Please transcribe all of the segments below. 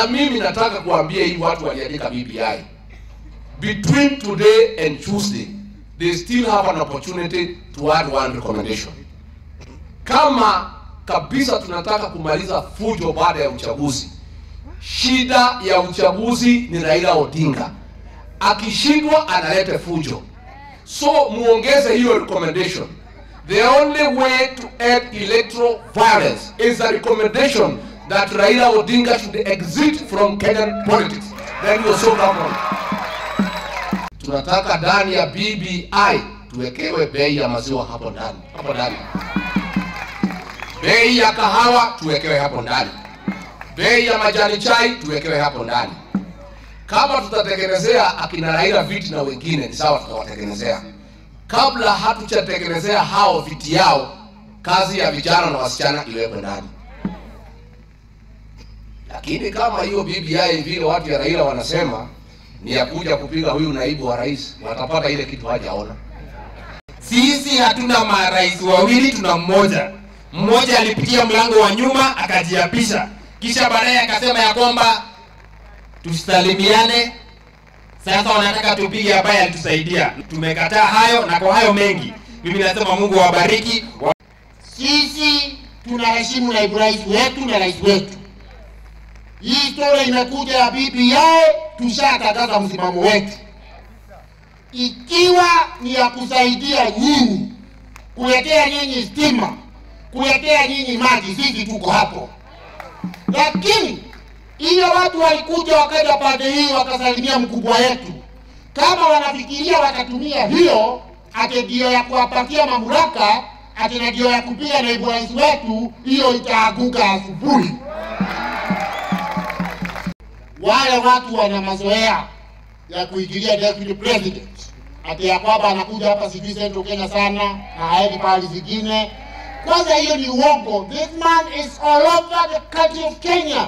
na mimi nataka kuambia hii watu waliandika BBI between today and Tuesday they still have an opportunity to add one recommendation. Kama kabisa tunataka kumaliza fujo baada ya uchaguzi, shida ya uchaguzi ni Raila Odinga. Akishindwa analete fujo, so muongeze hiyo recommendation. The only way to end electoral violence is a recommendation that Raila Odinga should exit from Kenyan politics. Then we'll solve that problem. Tunataka ndani ya BBI tuwekewe bei ya maziwa hapo ndani, hapo ndani. Bei ya kahawa tuwekewe hapo ndani. Bei ya majani chai tuwekewe hapo ndani. Kama tutatengenezea akina Raila viti na wengine ni sawa, tutawatengenezea. Kabla hatujatengenezea hao viti yao, kazi ya vijana na wasichana iwekwe ndani. Lakini kama hiyo BBI vile watu ya Raila wanasema ni ya kuja kupiga huyu naibu wa rais, watapata ile kitu hajaona. Sisi hatuna marais wawili, tuna mmoja. Mmoja alipitia mlango wa nyuma akajiapisha, kisha baadaye akasema ya kwamba tusalimiane. Sasa wanataka tupige ambaye alitusaidia. Tumekataa hayo, na kwa hayo mengi, mimi nasema Mungu awabariki. Wa- Sisi tunaheshimu naibu rais wetu na rais wetu. Hii historia imekuja ya BBI, tushatangaza msimamo wetu, ikiwa ni ya kusaidia nyinyi, kuletea nyinyi stima, kuletea nyinyi maji, sisi tuko hapo. Lakini ile watu walikuja wakaja pande hii wakasalimia mkubwa wetu, kama wanafikiria watatumia hiyo ate ndio ya kuwapatia mamlaka, ate na ndio ya kupiga naibu rais wetu, hiyo itaaguka asubuhi. Wale watu wana mazoea ya kuingilia deputy president, ati ya kwamba anakuja hapa sijui Central Kenya sana na haendi pahali zingine. Kwanza hiyo ni uongo. This man is all over the country of Kenya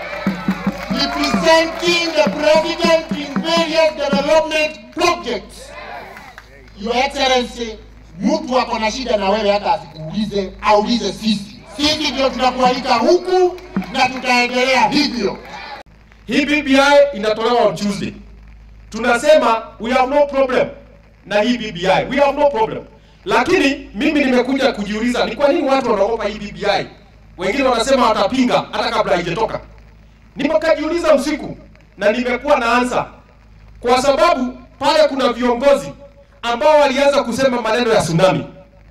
representing the president in various development projects. Your Excellency, mtu ako na shida na wewe hata asikuulize, aulize sisi. Sisi ndio tunakualika huku na tutaendelea hivyo. Hii BBI inatolewa on Tuesday. Tunasema we have no problem na hii BBI. We have no problem. Lakini mimi nimekuja kujiuliza ni kwa nini watu wanaogopa hii BBI? Wengine wanasema watapinga hata kabla haijatoka. Nimekajiuliza usiku na nimekuwa na ansa. Kwa sababu pale kuna viongozi ambao walianza kusema maneno ya tsunami.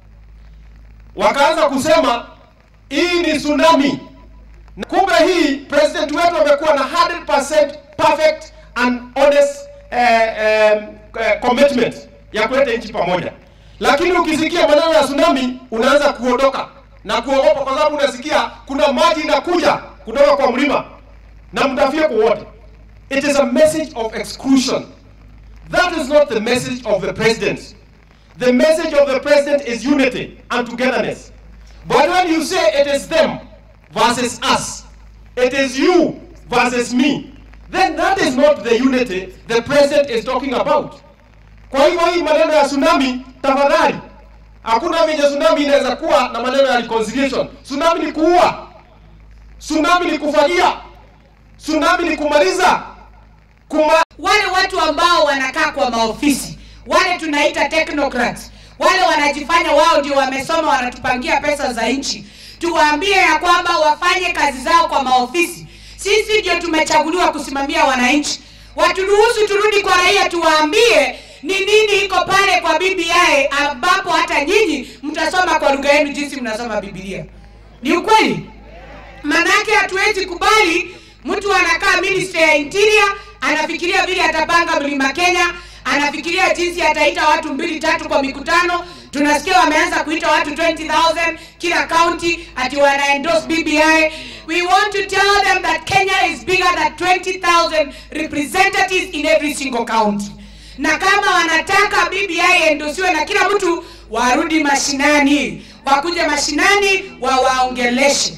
Wakaanza kusema hii ni tsunami Kumbe hii president wetu amekuwa na 100% perfect and honest eh, eh, eh, commitment ya kuleta nchi pamoja, lakini ukisikia maneno ya tsunami unaanza kuondoka na kuogopa, kwa sababu unasikia kuna maji inakuja kutoka kwa mlima na mtafyeko wote. It is a message of exclusion. That is not the message of the president. The message of the president is unity and togetherness. But when you say it is them versus us, it is you versus me, then that is not the unity the president is talking about. Kwa hivyo hii maneno ya tsunami, tafadhali, hakuna venye tsunami inaweza kuwa na maneno ya reconciliation. Tsunami ni kuua, tsunami ni kufagia, tsunami ni kumaliza kuma wale watu ambao wanakaa kwa maofisi wale tunaita technocrats wale wanajifanya wao ndio wamesoma wanatupangia pesa za nchi tuwaambie ya kwamba wafanye kazi zao kwa maofisi sisi ndio tumechaguliwa kusimamia wananchi waturuhusu turudi kwa raia tuwaambie ni nini iko pale kwa bbi ambapo hata nyinyi mtasoma kwa lugha yenu jinsi mnasoma bibilia ni ukweli manake hatuwezi kubali mtu anakaa ministry ya interior anafikiria vile atapanga mlima kenya anafikiria jinsi ataita watu mbili tatu kwa mikutano tunasikia wameanza kuita watu 20000 kila county ati wana endorse bbi we want to tell them that kenya is bigger than 20000 representatives in every single county na kama wanataka bbi endosiwe na kila mtu warudi mashinani wakuje mashinani wawaongeleshe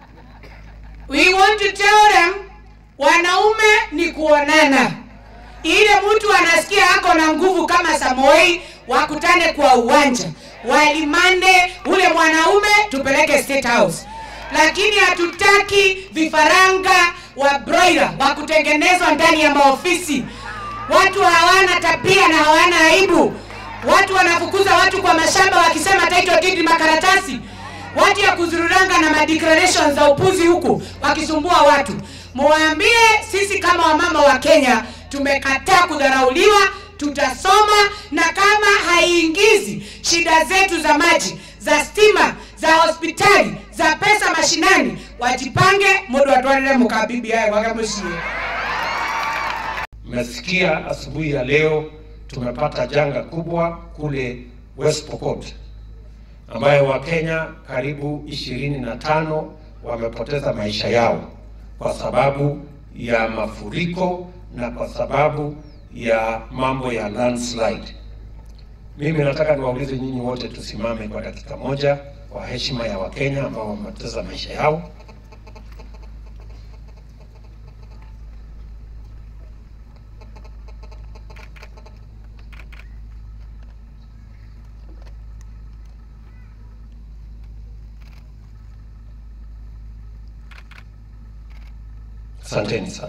we want to tell them wanaume ni kuonana ile mtu anasikia ako na nguvu kama samoei wakutane kwa uwanja walimande ule mwanaume tupeleke state house lakini hatutaki vifaranga wa broiler wa kutengenezwa ndani ya maofisi. Watu hawana tabia na hawana aibu. Watu wanafukuza watu kwa mashamba wakisema title deed ni makaratasi. Watu ya kuzururanga na madeclaration za upuzi huku wakisumbua watu. Muwaambie sisi kama wamama wa Kenya tumekataa kudharauliwa, tutasoma na kama haiingizi shida zetu za maji, za stima, za hospitali, za pesa mashinani, wajipange mundu atwarire mukabibi yaye gwake muciĩ Mmesikia asubuhi ya leo tumepata janga kubwa kule West Pokot ambayo Wakenya karibu ishirini na tano wamepoteza maisha yao kwa sababu ya mafuriko na kwa sababu ya mambo ya landslide. Mimi nataka niwaulize nyinyi wote tusimame kwa dakika moja kwa heshima ya Wakenya ambao wamepoteza maisha yao. Asanteni sana.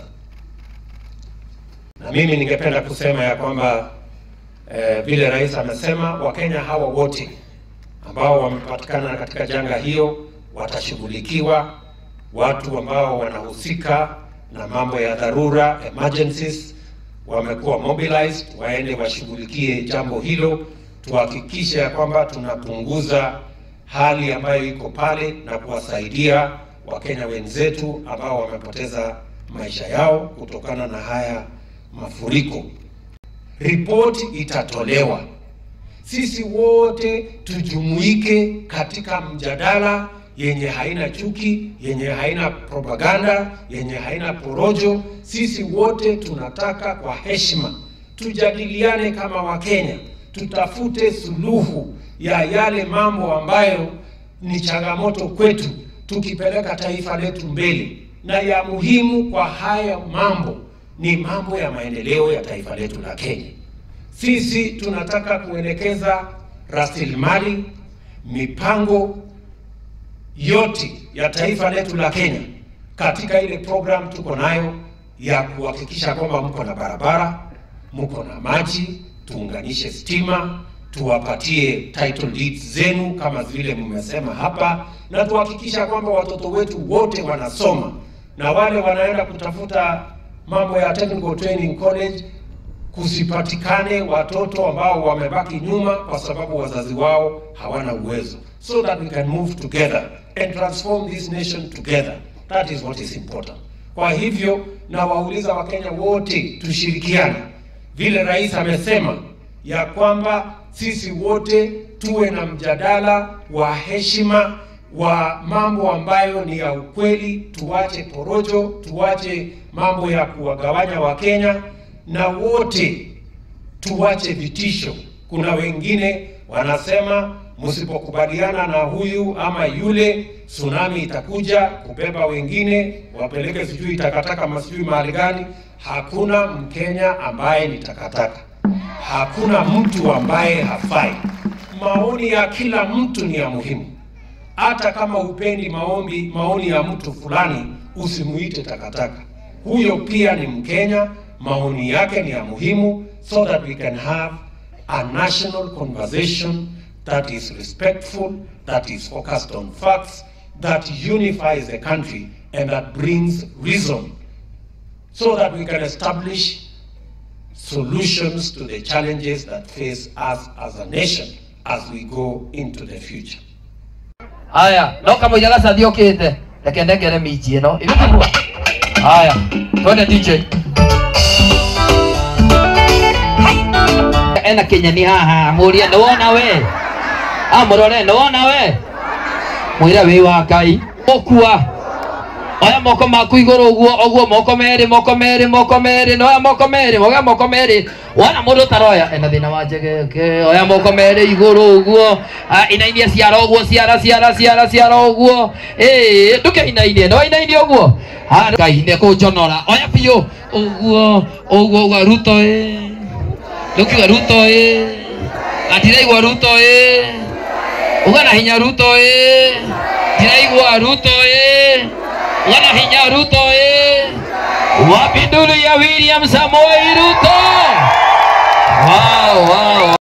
Na mimi ningependa kusema ya kwamba eh, vile rais amesema, Wakenya hawa wote ambao wamepatikana katika janga hiyo watashughulikiwa. Watu ambao wanahusika na mambo ya dharura emergencies wamekuwa mobilized, waende washughulikie jambo hilo, tuhakikishe ya kwamba tunapunguza hali ambayo iko pale na kuwasaidia Wakenya wenzetu ambao wamepoteza maisha yao kutokana na haya mafuriko. Ripoti itatolewa, sisi wote tujumuike katika mjadala yenye haina chuki, yenye haina propaganda, yenye haina porojo. Sisi wote tunataka kwa heshima tujadiliane kama Wakenya, tutafute suluhu ya yale mambo ambayo ni changamoto kwetu, tukipeleka taifa letu mbele. Na ya muhimu kwa haya mambo ni mambo ya maendeleo ya taifa letu la Kenya. Sisi tunataka kuelekeza rasilimali, mipango yote ya taifa letu la Kenya katika ile program tuko nayo ya kuhakikisha kwamba mko na barabara, mko na maji, tuunganishe stima, tuwapatie title deeds zenu kama vile mmesema hapa, na tuhakikisha kwamba watoto wetu wote wanasoma na wale wanaenda kutafuta mambo ya technical training college kusipatikane watoto ambao wamebaki nyuma kwa sababu wazazi wao hawana uwezo, so that we can move together and transform this nation together. That is what is important. Kwa hivyo nawauliza Wakenya wote tushirikiane, vile rais amesema ya kwamba sisi wote tuwe na mjadala wa heshima wa mambo ambayo ni ya ukweli, tuache porojo, tuache mambo ya kuwagawanya Wakenya na wote tuache vitisho. Kuna wengine wanasema msipokubaliana na huyu ama yule, tsunami itakuja kubeba wengine, wapeleke sijui takataka masijui mahali gani. Hakuna Mkenya ambaye ni takataka, hakuna mtu ambaye hafai. Maoni ya kila mtu ni ya muhimu. Hata kama upendi maombi maoni ya mtu fulani, usimuite takataka. Huyo pia ni Mkenya, maoni yake ni ya muhimu, so that we can have a national conversation that is respectful, that is focused on facts, that unifies the country and that brings reason, so that we can establish solutions to the challenges that face us as a nation as we go into the future. Haya, no kamũira gacathi ũkĩte reke ndengere minji ĩno ĩgũtigwo haya twende DJ ena kinyani haha mũrie nĩ wona we a mũrore nĩ wona we mwĩre wĩ wa ngai ũkua oya moko maku igũrũ ũguo ũguo moko merĩ moko merĩ moko merĩ na oya moko merĩ oya moko merĩ wona mũndũ taroya ena thĩna wa njegeke oya moko merĩ igũrũ ũguo Ah, inainie ciara ũguo ciara ciara ciara ciara ũguo ĩĩ ndũkĩinainie nĩ wainainie ũguo Ah, ngai nĩ kũnjonora oya biũ ũguo ũguo ũguo ruto ĩ ndũkiuga ruto ĩ atiraigua ruto ĩ uga na hinya ruto ĩ ndiraigua ruto ĩ yana hinya ruto ĩ wapi nduru ya william samoei ruto wow, wow.